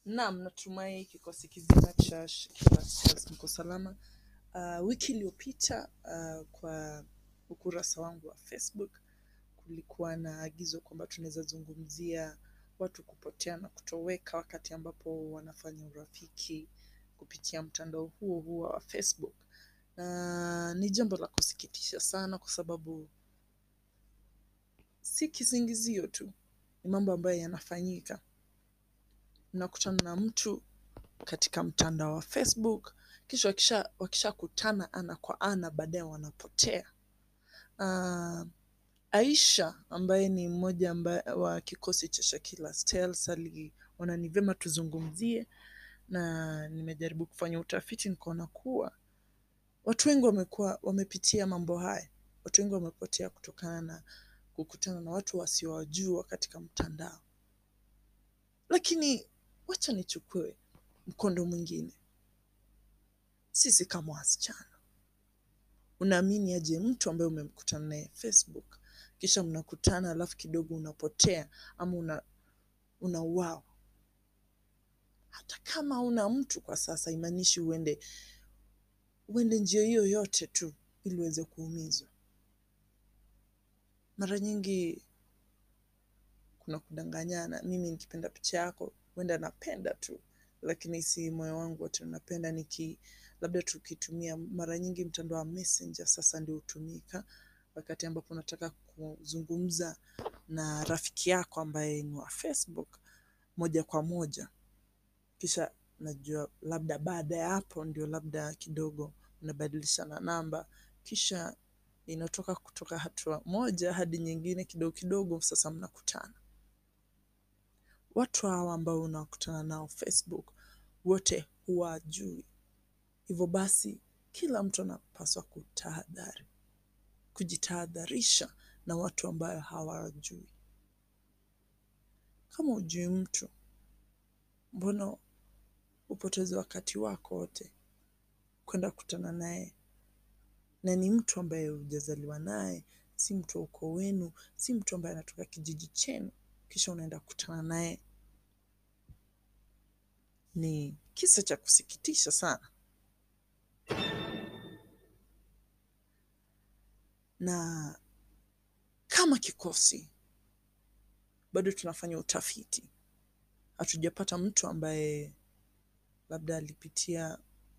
Naam, natumai kikosi kizima cha Shekila Stars mko salama. Uh, wiki iliyopita uh, kwa ukurasa wangu wa Facebook kulikuwa na agizo kwamba tunaweza zungumzia watu kupotea na kutoweka wakati ambapo wanafanya urafiki kupitia mtandao huo huo wa Facebook, na ni jambo la kusikitisha sana kwa sababu si kisingizio tu, ni mambo ambayo yanafanyika mnakutana na mtu katika mtandao wa Facebook, kisha wakisha wakishakutana ana kwa ana, baadaye wanapotea. Uh, Aisha ambaye ni mmoja ambaye wa kikosi cha Shakila Stars aliona ni vyema tuzungumzie, na nimejaribu kufanya utafiti nikaona kuwa watu wengi wamekuwa wamepitia mambo haya. Watu wengi wamepotea kutokana na kukutana na watu wasiowajua katika mtandao, lakini wacha nichukue mkondo mwingine. Sisi kama wasichana, unaamini aje mtu ambaye umemkutana naye Facebook kisha mnakutana alafu kidogo unapotea ama una unauawa? Hata kama una mtu kwa sasa, imaanishi uende uende njia hiyo yote tu ili uweze kuumizwa. Mara nyingi kuna kudanganyana. Mimi nikipenda picha yako huenda napenda tu, lakini si moyo wangu wote unapenda. Niki labda tukitumia mara nyingi mtandao wa Messenger sasa ndio hutumika wakati ambapo unataka kuzungumza na rafiki yako ambaye ni wa Facebook moja kwa moja, kisha najua labda baada ya hapo ndio labda kidogo unabadilishana namba, kisha inatoka kutoka hatua moja hadi nyingine, kidogo kidogo sasa mnakutana. Watu hawa ambao unakutana nao Facebook wote huwajui, hivyo basi kila mtu anapaswa kutahadhari, kujitahadharisha na watu ambayo hawajui. Kama hujui mtu, mbona upoteze wakati wako wote kwenda kukutana naye, na ni mtu ambaye hujazaliwa naye, si mtu wa ukoo wenu, si mtu ambaye anatoka kijiji chenu, kisha unaenda kukutana naye. Ni kisa cha kusikitisha sana, na kama kikosi bado tunafanya utafiti, hatujapata mtu ambaye labda alipitia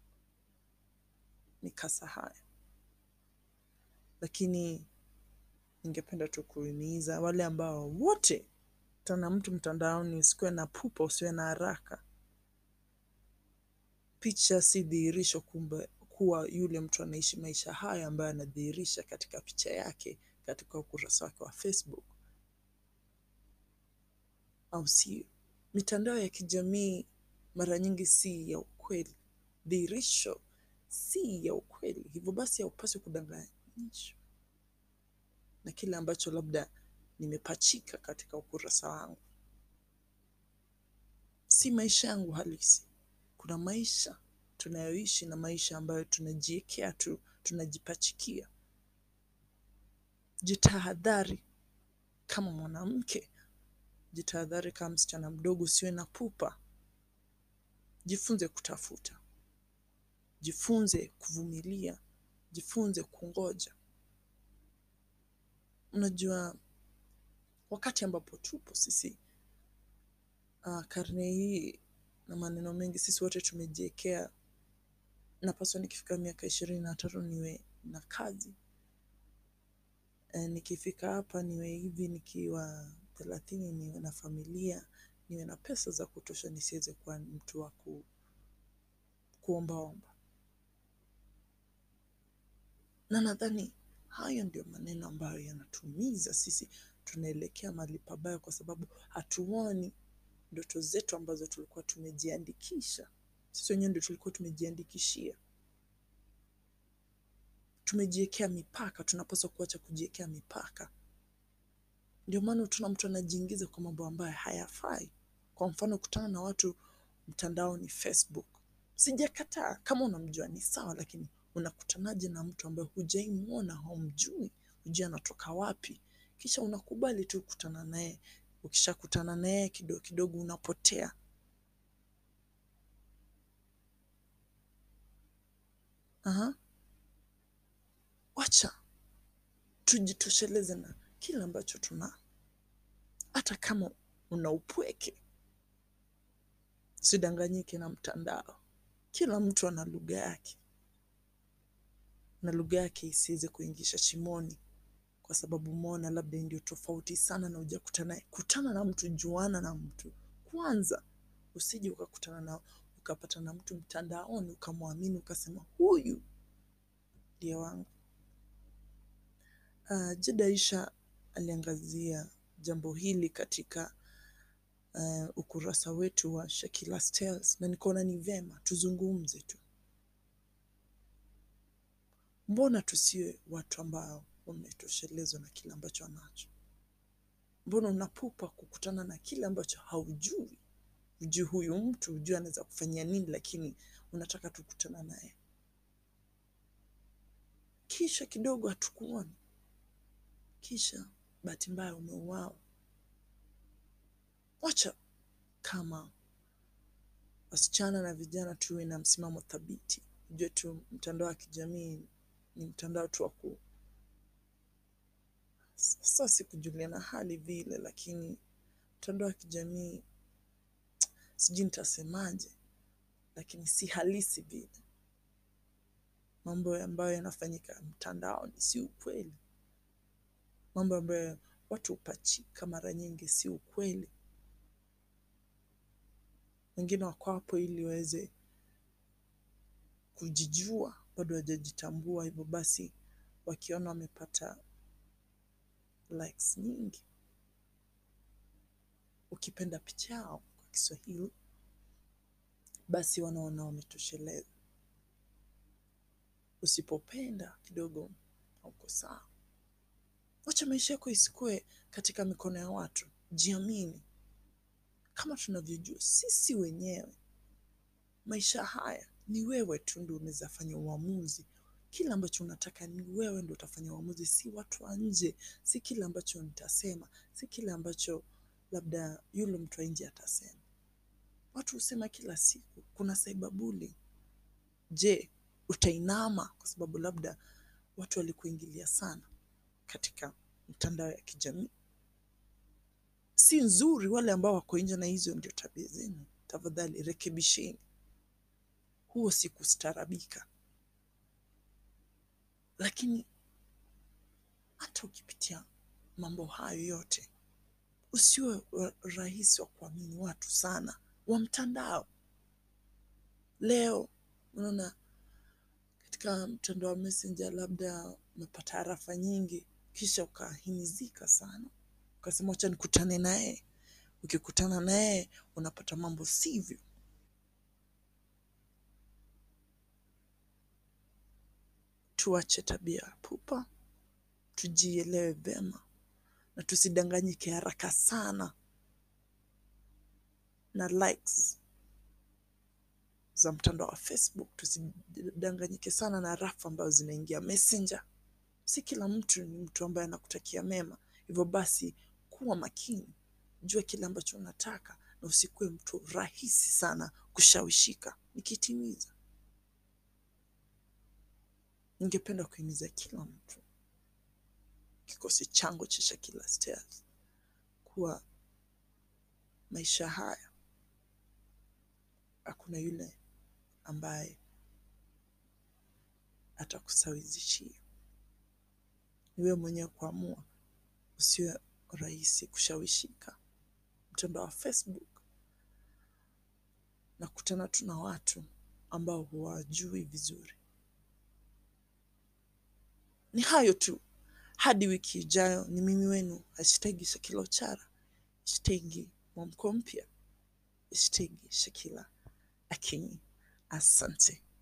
mikasa haya, lakini ningependa tu kuhimiza wale ambao wote tana mtu mtandaoni, usikuwe na pupa, usiwe na haraka. Picha si dhihirisho kumbe kuwa yule mtu anaishi maisha haya ambayo anadhihirisha katika picha yake katika ukurasa wake wa Facebook, au sio? Mitandao ya kijamii mara nyingi si ya ukweli, dhihirisho si ya ukweli. Hivyo basi haupaswi kudanganyishwa na kile ambacho labda nimepachika katika ukurasa wangu. Si maisha yangu halisi. Kuna maisha tunayoishi na maisha ambayo tunajiwekea tu, tunajipachikia. Jitahadhari kama mwanamke, jitahadhari kama msichana mdogo, usiwe na pupa. Jifunze kutafuta, jifunze kuvumilia, jifunze kungoja. Unajua, wakati ambapo tupo sisi uh, karne hii na maneno mengi, sisi wote tumejiwekea, napaswa nikifika miaka ishirini na tatu niwe na kazi e, nikifika hapa niwe hivi, nikiwa thelathini niwe na familia, niwe na pesa za kutosha, nisiweze kuwa mtu wa ku, kuombaomba. Na nadhani hayo ndio maneno ambayo yanatumiza sisi, tunaelekea mahali pabaya, kwa sababu hatuoni ndoto zetu ambazo tulikuwa tumejiandikisha. Sisi wenyewe ndio tulikuwa tumejiandikishia, tumejiwekea mipaka. Tunapaswa kuacha kujiwekea mipaka. Ndio maana tuna mtu anajiingiza kwa mambo ambayo hayafai. Kwa mfano, kutana na watu mtandaoni Facebook, sijakataa. Kama unamjua ni sawa, lakini unakutanaje na mtu ambaye hujaimwona, haumjui, hujui anatoka wapi, kisha unakubali tu kukutana naye. Ukishakutana naye kidogo kidogo unapotea. Aha. Wacha tujitosheleze na kile ambacho tuna, hata kama una upweke, sidanganyike na mtandao. Kila mtu ana lugha yake, na lugha yake isiweze kuingisha shimoni, kwa sababu umeona labda ndio tofauti sana na hujakutana naye. Kutana na mtu, juana na mtu kwanza, usije ukakutana na ukapata na mtu mtandaoni ukamwamini ukasema huyu ndiye wangu. Uh, Jida Isha aliangazia jambo hili katika uh, ukurasa wetu wa Shakila's Tales, na nikaona ni vema tuzungumze tu. Mbona tusiwe watu ambao wametoshelezwa na kile ambacho anacho? Mbona unapupa kukutana na kile ambacho haujui? Hujui huyu mtu, hujui anaweza kufanyia nini, lakini unataka tukutana naye, kisha kidogo hatukuoni, kisha bahati mbaya umeuawa. Wacha kama wasichana na vijana tuwe na msimamo thabiti. Ujue tu mtandao wa kijamii ni mtandao tu wa ku sasa, si kujuliana hali vile, lakini mtandao wa kijamii sijui nitasemaje, lakini si halisi vile. Mambo ambayo yanafanyika mtandaoni si ukweli. Mambo ambayo watu hupachika mara nyingi si ukweli. Wengine wako hapo ili waweze kujijua, bado hawajajitambua. Hivyo basi, wakiona wamepata likes nyingi, ukipenda picha yao kwa Kiswahili, basi wanaona wametosheleza. Usipopenda kidogo, hauko sawa. Wacha maisha yako isikue katika mikono ya watu. Jiamini. Kama tunavyojua sisi wenyewe, maisha haya ni wewe tu ndio unaweza fanya uamuzi. Kile ambacho unataka ni wewe ndio utafanya uamuzi, si watu wa nje, si kile ambacho nitasema, si kile ambacho labda yule mtu wa nje atasema. Watu husema kila siku kuna cyberbullying. Je, utainama kwa sababu labda watu walikuingilia sana katika mtandao ya kijamii? Si nzuri. Wale ambao wako nje na hizo ndio tabia zenu, tafadhali rekebisheni. Huo si kustaarabika. Lakini hata ukipitia mambo hayo yote, usiwe rahisi wa kuamini watu sana wa mtandao. Leo unaona katika mtandao wa Messenger, labda umepata harafa nyingi, kisha ukahimizika sana, ukasema wacha nikutane naye. Ukikutana naye unapata mambo sivyo. Tuache tabia ya pupa, tujielewe vyema na tusidanganyike haraka sana na likes za mtandao wa Facebook. Tusidanganyike sana na rafa ambazo zinaingia Messenger. Si kila mtu ni mtu ambaye anakutakia mema. Hivyo basi, kuwa makini, jua kile ambacho unataka na usikuwe mtu rahisi sana kushawishika. Nikitimiza, ningependa kuhimiza kila mtu, kikosi changu cha Shakila's Tales, kuwa maisha haya hakuna yule ambaye atakusawizishia. Ni wewe mwenyewe kuamua, usiwe rahisi kushawishika. Mtandao wa Facebook nakutana tu na watu ambao huwajui vizuri. Ni hayo tu, hadi wiki ijayo. Ni mimi wenu hashtagi Shakila Uchara, hashtagi Mwamko Mpya, hashtagi Shakila Akinyi. Asante.